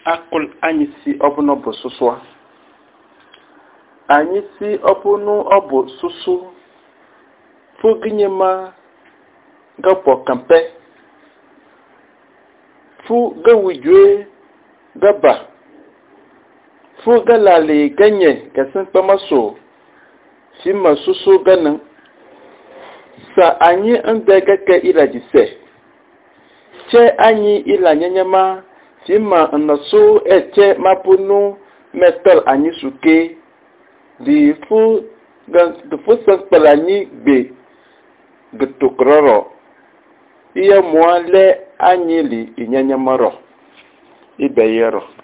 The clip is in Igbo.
akụl anyị si ọbụna bụ sụsụa anyị si ọbụna ọ bụ sụsụ fụginye ma gapọ kampe fu gawijue gaba fu galali ganye gasin kpamaso fi ma sụsụ ganin sa anyị ndị gake ilajise che anyị ilanyanyama fi ma nnaso eche mapunu metal anyị suke di fu di fu sankpal anyị gbe getokrọrọ ihe mụọ le anyị li inyanyamarọ ibe yerọ